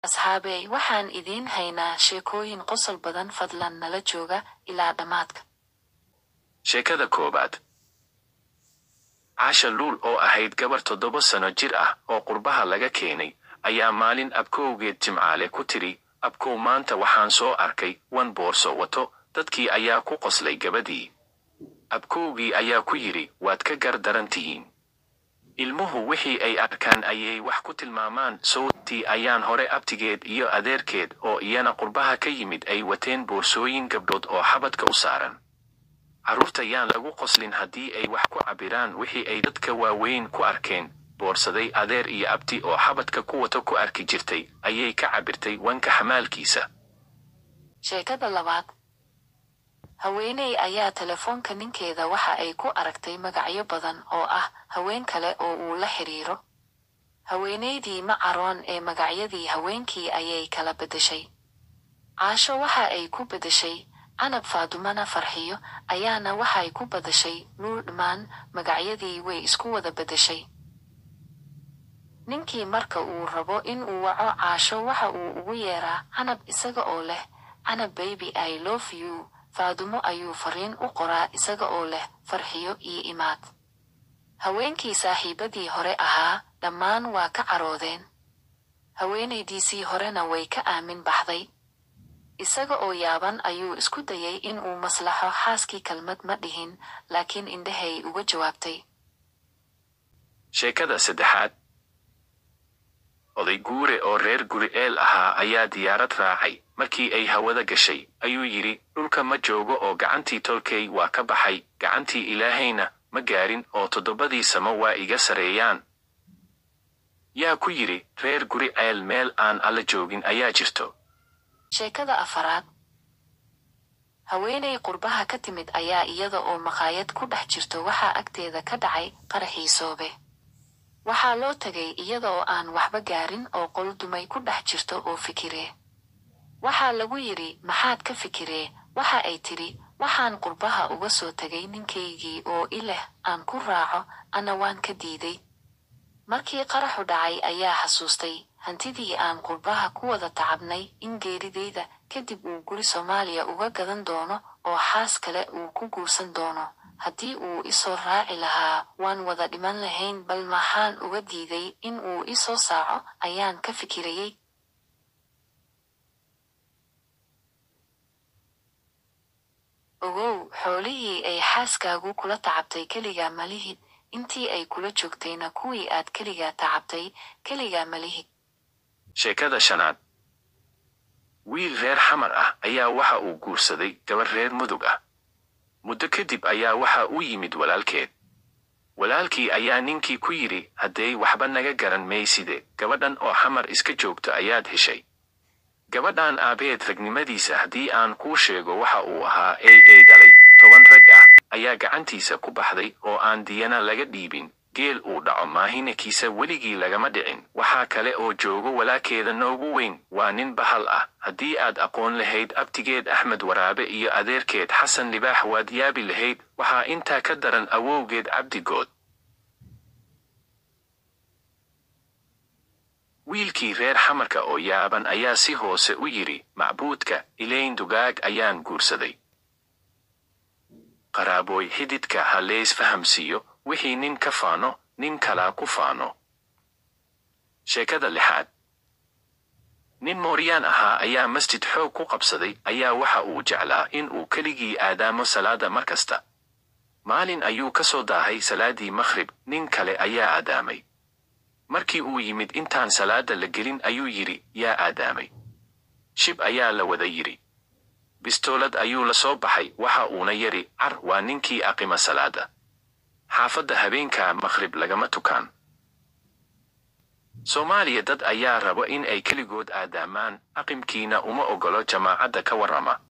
asxaabey waxaan idiin haynaa sheekooyin qosol badan fadlan nala jooga ilaa dhammaadka sheekada koowaad caasha luul oo ahayd gabar toddoba sano jir ah oo qurbaha laga keenay ayaa maalin abkowgeed jimcaale ku tidhi abkow maanta waxaan soo arkay wan boorso wato dadkii ayaa ku qoslay gabadii abkowgii ayaa ku yidhi waad ka gar daran tihiin ilmuhu wixii ay arkaan ayay wax ku tilmaamaan sawtii ayaan hore abtigeed iyo adeerkeed oo iyana qurbaha ka yimid ay wateen boorsooyin gabdhood oo xabadka u saaran carruurta yaan lagu qoslin haddii ay wax ku cabbiraan wixii ay dadka waaweyn ku arkeen boorsaday adeer iyo abti oo xabadka ku wato ku arki jirtay ayay ka cabbirtay wanka xamaalkiisa sheekada labaad haweeney ayaa telefoonka ninkeeda waxa ay ku aragtay magacyo badan oo ah haween kale oo uu la xidhiiro haweenaydii ma caroon ee magacyadii haweenkii ayay kala beddeshay caasho waxa ay ku beddeshay canab faadumana farxiyo ayaana waxay ku badashay nuur dhammaan magacyadii way isku wada beddeshay ninkii marka uu rabo in uu waco caasho waxa uu ugu yeeraa canab isaga oo leh canab baby i love you faadumo ayuu fariin u qoraa isaga oo leh farxiyo iyo imaad haweenkii saaxiibadii hore ahaa dhammaan waa ka caroodeen haweenaydiisii horena way ka aamin baxday isaga oo yaaban ayuu isku dayay in uu maslaxo xaaskii kelmad ma dhihin laakiin indhahay uga jawaabtay sheekada saddexaad oday guure oo reer guri eel ahaa ayaa diyaarad raacay markii ay hawada gashay ayuu yidhi dhulka ma joogo oo gacantii tolkay waa ka baxay gacantii ilaahayna ma gaarin oo toddobadii samo waa iga sareeyaan yaa ku yidhi reer guri ceel meel aan alla joogin ayaa jirto sheekada afaraad haweenay qurbaha ka timid ayaa iyada oo maqaayad ku dhex jirto waxaa agteeda ka dhacay qaraxii soobe waxaa loo tegay iyada oo aan waxba gaarin oo qol dumay ku dhex jirto oo fikiree waxaa lagu yidhi maxaad ka fikiree waxa ay tidhi waxaan qurbaha uga soo tegay ninkaygii oo i leh aan ku raaco ana waan ka diiday markii qaraxu dhacay ayaa xasuustay hantidii aan qurbaha ku wada tacabnay in geeridayda kadib uu guri soomaaliya uga gadan doono oo xaas kale uu ku guursan doono haddii uu isoo raaci lahaa waan wada dhiman lahayn bal maxaan uga diiday in uu isoo saaco ayaan ka fikirayay ogow xoolihii ay xaaskaagu kula tacabtay keligaa malihid intii ay kula joogtayna kuwii aad keligaa tacabtay keligaa malihid sheekada shanaad wiil reer xamar ah ayaa waxa uu guursaday gabar reer mudug ah muddo kadib ayaa waxa u yimid walaalkeed walaalkii ayaa ninkii ku yidhi hadday waxba naga garan mayside gabadhan oo xamar iska joogto ayaad heshay gabadhan aabeed ragnimadiisa haddii aan kuu sheego waxa uu ahaa ey ey dhalay toban rag ah ayaa gacantiisa ku baxday oo aan diyana laga dhiibin geel uu dhaco maahinakiisa weligii lagama dhicin waxaa kale oo joogo walaalkeeda noogu weyn waa nin bahal ah haddii aad aqoon lahayd abtigeed axmed waraabe iyo adeerkeed xasan libaax waad yaabi lahayd waxaa intaa ka daran awowgeed cabdigood wiilkii reer xamarka oo yaaban ayaa si hoose u yidhi macbuudka ilayn dugaag ayaan guursaday qaraabooy xididka ha leys fahamsiiyo wixii nin ka faano nin kalaa ku faano sheekada lixaad nin mooryaan ahaa ayaa masjid xoog ku qabsaday ayaa waxa uu jeclaa in uu keligii aadaamo salaada mar kasta maalin ayuu ka soo daahay salaadii makhrib nin kale ayaa aadaamay markii uu yimid intaan salaada la gelin ayuu yidhi yaa aadaamay shib ayaa la wada yidhi bistoolad ayuu la soo baxay waxa uuna yidhi car waa ninkii aqima salaada xaafadda habeenkaa makhrib lagama tukaan soomaaliya dad ayaa rabo in ay keligood aadaamaan aqimkiina uma ogolo jamaacadda ka warrama